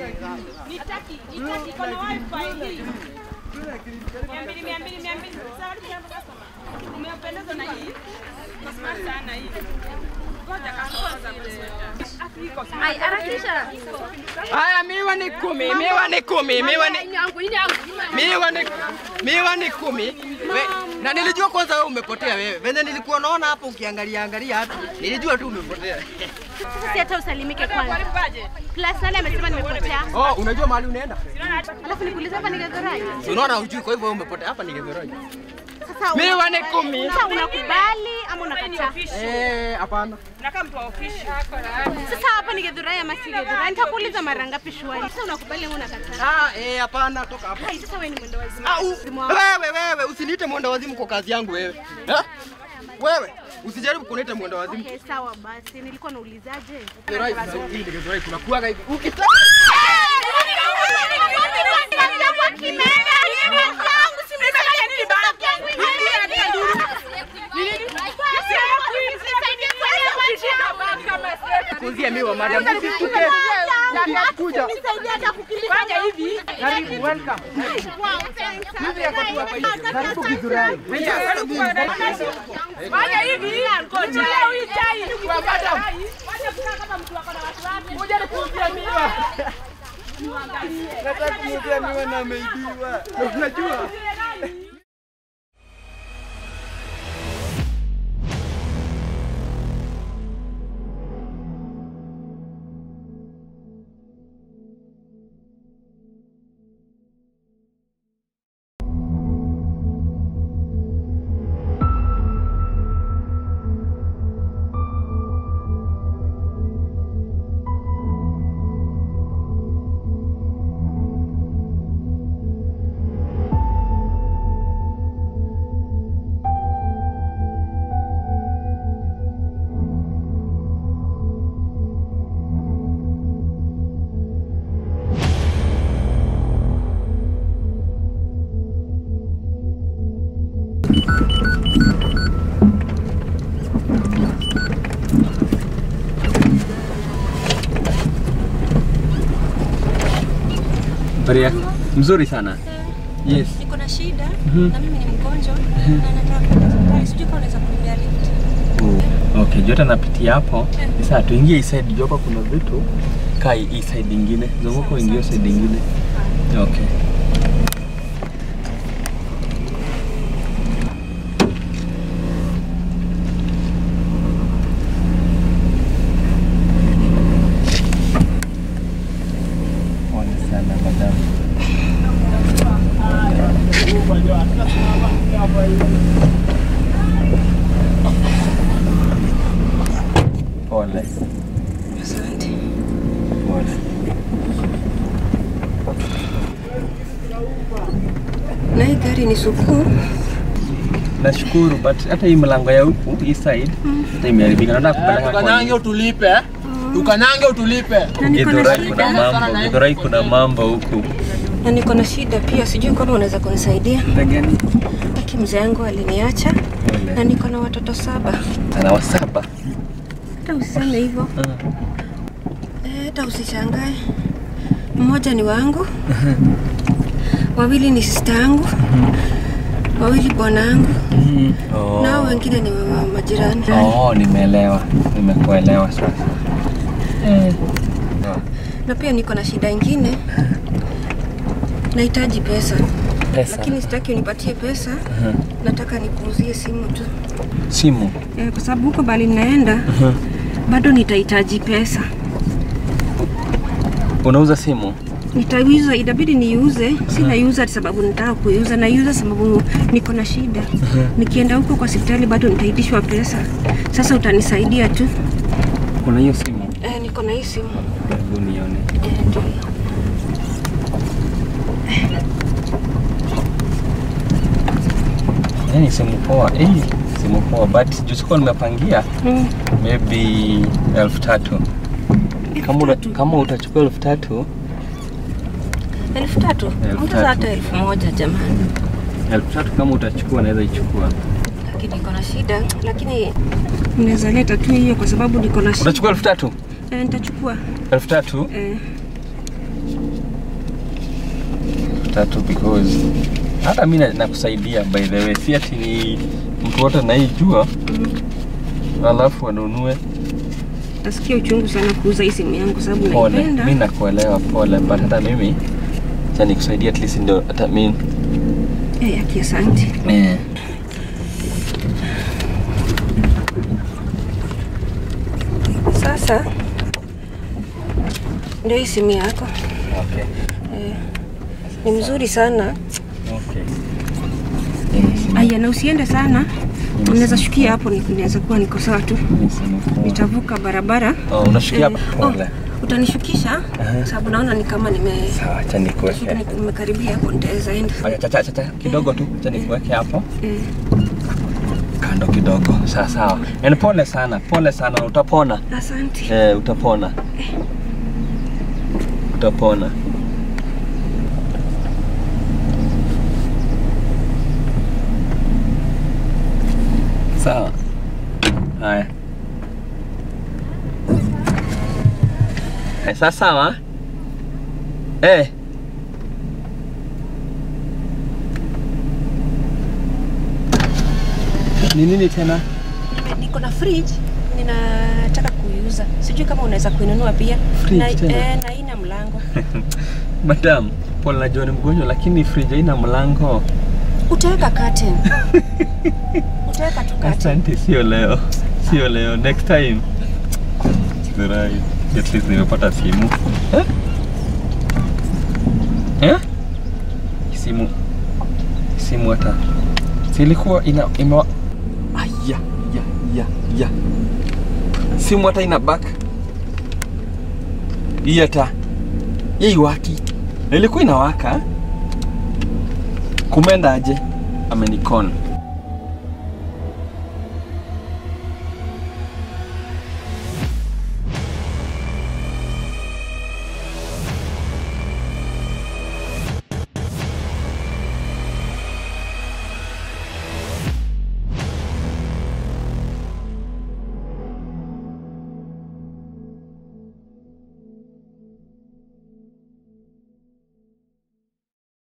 Nitaki, nitaki iko na wifi hii. Mia mbili, mia mbili, mia mbili. Sawa, jambo customer. Umependezwa na hii? Iko smart sana hii. Ngoja kwanza. Afu iko smart. Ai, harakisha. Haya, miwa ni kumi, miwa ni kumi, miwa ni Nyangu, nyangu. miwa ni miwa ni kumi. We, na nilijua kwanza wewe umepotea wewe. Venye nilikuwa naona hapo ukiangalia angalia hapo, nilijua tu umepotea. Sasa si hata usalimike kwanza. Plus nani amesema nimepotea? Oh, unajua mahali unaenda? Alafu nikuulize hapa nigagaraje? Si unaona hujui, kwa hivyo wewe umepotea. Hapa ni Getheraji. Sasa una- Miwa ni kumi. sasa unakubali ama unakataa? Eh, hapana. Nakaa mtu wa ofisi. Sasa hapa ni Githurai ama si Githurai? Nitakuuliza mara ngapi shwari. Sasa unakubali ama unakataa? Ah, eh, hapana, toka hapa. Hai, sasa wewe ni mwendo wazimu. Ah, u- Wazimu wangu. wewe wewe usiniite mwenda wazimu kwa kazi yangu wewe. Eh? Wewe usijaribu kuniita mwenda wazimu. Okay, sawa basi. Nilikuwa naulizaje? Githurai, hii ni Githurai, kuna kuwaga hivi. Ukita kuzia miwa madam. Usituke. Kuja. Fanya hivi. Karibu, welcome. Hivi yako tu hapa hivi. Karibu Githurai. Fanya hivi. Ngoja huyu chai. Kwa madam. Fanya kukaa kama mtu wako na watu wake. Kuja nikuzia miwa. Nataka kumuzia miwa na ameibiwa. Unajua? Maria, mzuri sana. Yes. niko na shida na mimi ni mgonjwa na nataka kwenda hospitali. Sijui kama unaweza kuniambia lift. Okay, jota napitia hapo. Sasa tuingie hii side juu hapa kuna vitu. Kaa hii side ingine. Zunguko ingie side ingine. Okay. Pole sana madam. Pole. Asante. Pole. Na hii gari ni sukuu. Nashukuru but hata hii mlango ya huku hii side hata imeharibika. Nataka kupeleka kwa Tukanyange utulipe. Tukanyange utulipe. Na niko na Githurai kuna shida. mambo, Githurai kuna mambo huku. Na niko na shida pia. Sijui kama unaweza kunisaidia. Gani? Aki mzee wangu aliniacha na Pole. niko na watoto saba. Ana wasaba. Hata usiseme hivyo. Eh, Hata usishangae. Mmoja ni wangu. Wawili ni sister yangu. Wawili bwanangu. Oh. Na hao wengine ni ma- majirani. Oh, nimeelewa. Nimekuelewa sasa. Na pia niko na shida ingine. Nahitaji pesa. Pesa. Lakini sitaki unipatie pesa. Nataka nikuuzie simu tu. Simu. Eh, kwa sababu huko bali ninaenda bado nitahitaji pesa. Unauza simu? Nitaiuza, itabidi niiuze. Si naiuza sababu nataka kuiuza, naiuza sababu niko na shida. Nikienda huko kwa hospitali bado nitaitishwa pesa. Sasa utanisaidia tu. Kuna hiyo simu? Eh, niko na hii simu. Hebu nione. Eh, ndio hiyo. Yaani simu poa. Eh, simu poa but juu sikuwa nimepangia Mm. maybe elfu tatu. Kama, una, kama utachukua elfu tatu Elfu tatu? Elfu Ongeza tatu. hata elfu moja jamani. elfu tatu kama utachukua naweza ichukua. Lakini niko na shida, lakini unaweza leta tu hiyo kwa sababu niko na shida. Utachukua elfu tatu? Eh, nitachukua. elfu tatu? Eh, tatu because hata mi na- nakusaidia by the way, si ati ni mtu wote naijua alafu anunue. Nasikia uchungu sana kuuza hii simu yangu sababu Pole, naipenda. mi nakuelewa, pole, but hata mimi cha nikusaidia at least ndio hata mi Eh, aki asante. eh. Sasa ndio hii simu yako. Okay. Ni mzuri sana. Okay. Aya, na usiende sana. Unaweza shukia hapo, ni- naweza kuwa niko sawa tu. Nitavuka barabara. Oh, unashikia Eh, hapo pole. oh, utanishukisha sababu naona ni kama nime Sawa, acha nikuweke. nimekaribia hapo, nitaweza enda. Aya, chacha chacha kidogo tu, acha nikuweke hapo Eh, kando kidogo. Sawa sawa. Yaani pole sana, pole sana, utapona. asante. Eh, utapona. Utapona. Sawa. Haya. Eh, sasa sawa? Eh. Ni nini tena? Nime- Niko na fridge ninataka kuiuza, sijui kama unaweza kuinunua pia. Fridge na, tena? eh, na haina mlango. Madam, pole najua ni mgonjwa lakini fridge haina mlango. Utaweka curtain. Utaweka tu curtain. Asante, sio leo, sio leo, next time. Zirai, at least nimepata simu. Eh? Eh? Simu, simu hata silikuwa ina ime aya ya ya ya simu hata ina back hii hata hii waki na ilikuwa inawaka kumeenda aje amenikon